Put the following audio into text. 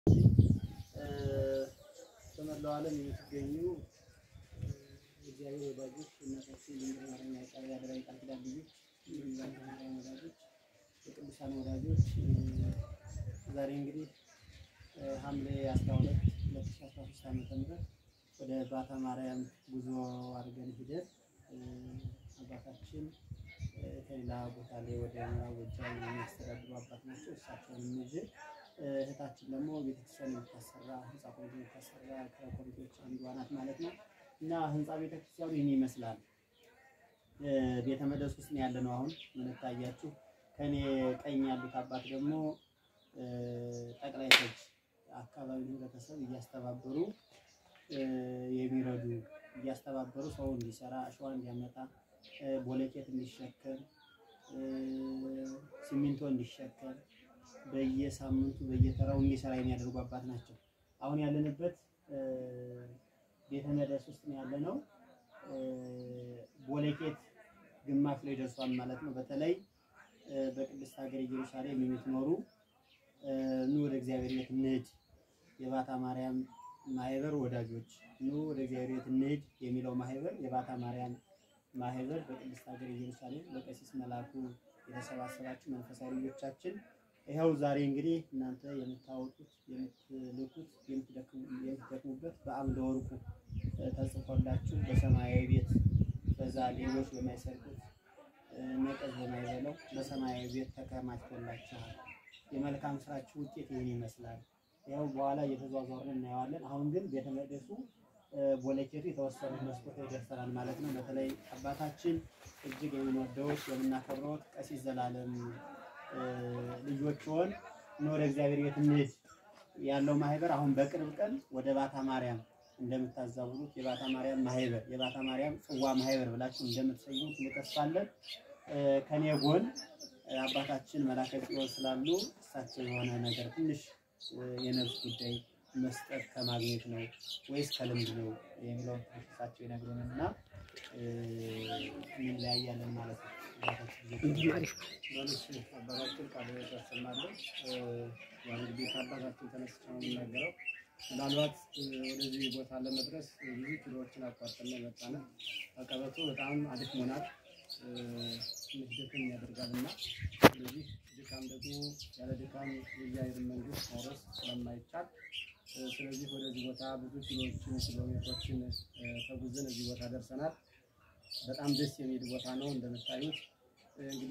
በመላው ዓለም የምትገኙ እግዚአብሔር ወዳጆች እናታችን ድንግል ማርያም ያዕቆብ ያደራ ቃል ኪዳን ልጆች የዛን ማርያም ወዳጆች የቅዱሳን ወዳጆች ዛሬ እንግዲህ ሐምሌ 12 2013 ዓ.ም ወደ ባታ ማርያም ጉዞ አድርገን ሂደን አባታችን ከሌላ ቦታ ላይ ወደ ምዕራብ ጎጃም የሚያስተዳድሩ አባት ናቸው። እሳቸውን ይዤ እህታችን ደግሞ ቤተክርስቲያን የምታሰራ ህንፃ ኮሚቴ የምታሰራ ከኮሚቴዎች አንዷ ናት ማለት ነው። እና ህንፃ ቤተክርስቲያኑ ይህን ይመስላል። ቤተ መቅደስ ውስጥ ነው ያለ ነው አሁን የምንታያችሁ። ከኔ ቀኝ ያሉት አባት ደግሞ ጠቅላይ ተጅ አካባቢ ህብረተሰብ እያስተባበሩ የሚረዱ እያስተባበሩ ሰው እንዲሰራ አሸዋ እንዲያመጣ ቦለቄት እንዲሸከም ሲሚንቶ እንዲሸከም በየሳምንቱ በየተራው እንዲሰራ የሚያደርጉ አባት ናቸው። አሁን ያለንበት ቤተ መቅደስ ውስጥ ነው ያለነው። ቦለቄት ግማሽ ላይ ደርሷል ማለት ነው። በተለይ በቅድስት ሀገር ኢየሩሳሌም የምትኖሩ ኑ ወደ እግዚአብሔር ቤት እንሂድ፣ የባታ ማርያም ማህበር ወዳጆች ኑ ወደ እግዚአብሔር ቤት እንሂድ የሚለው ማህበር የባታ ማርያም ማህበር በቅድስት ሀገር ኢየሩሳሌም በቀሲስ መላኩ የተሰባሰባችሁ መንፈሳዊ ልጆቻችን ይኸው ዛሬ እንግዲህ እናንተ የምታወጡት የምትልኩት የምትደክሙበት በአምደ ወርቁ ተጽፎላችሁ በሰማያዊ ቤት በዛ ሌሎች በማይሰርቁት ነቀዝ በማይበለው በሰማያዊ ቤት ተከማችቶላችኋል። የመልካም ስራችሁ ውጤት ይህን ይመስላል። ያው በኋላ እየተዟዟርን እናየዋለን። አሁን ግን ቤተ መቅደሱ ቦለኬቱ የተወሰኑ መስኮት ይደርሰናል ማለት ነው። በተለይ አባታችን እጅግ የምንወደውት የምናከብረውት ቀሲስ ዘላለም ልጆች ሆን ወደ እግዚአብሔር ቤት እንሂድ ያለው ማህበር አሁን በቅርብ ቀን ወደ ባታ ማርያም እንደምታዛውሩት የባታ ማርያም ማህበር የባታ ማርያም ጽዋ ማህበር ብላችሁ እንደምትሰይሙት እንተስፋለን። ከኔ ጎን አባታችን መላከ ጽዮን ስላሉ እሳቸው የሆነ ነገር ትንሽ የነፍስ ጉዳይ መስጠት ከማግኘት ነው ወይስ ከልምድ ነው የሚለውን እሳቸው ይነግሩን እና እንለያያለን ማለት ነው። አባታችን ቃል ያሰማለን። ያው እንግዲህ ከአባታችን ተነስቼ ነው የምናገረው። ምናልባት ወደዚህ ቦታ ለመድረስ ብዙ ኪሎዎችን አቋርጠን የመጣን አቀበቱ በጣም አድክሞናል፣ ትንሽ ድክም ያደርጋል እና ስለዚህ ድካም ደግሞ ያለ ድካም የእግዚአብሔርን መንግስት መውረስ ስለማይቻል ስለዚህ ወደዚህ ቦታ ብዙ ኪሎዎችን ኪሎሜትሮችን ተጉዘን እዚህ ቦታ ደርሰናል። በጣም ደስ የሚል ቦታ ነው እንደምታዩት እንግዲህ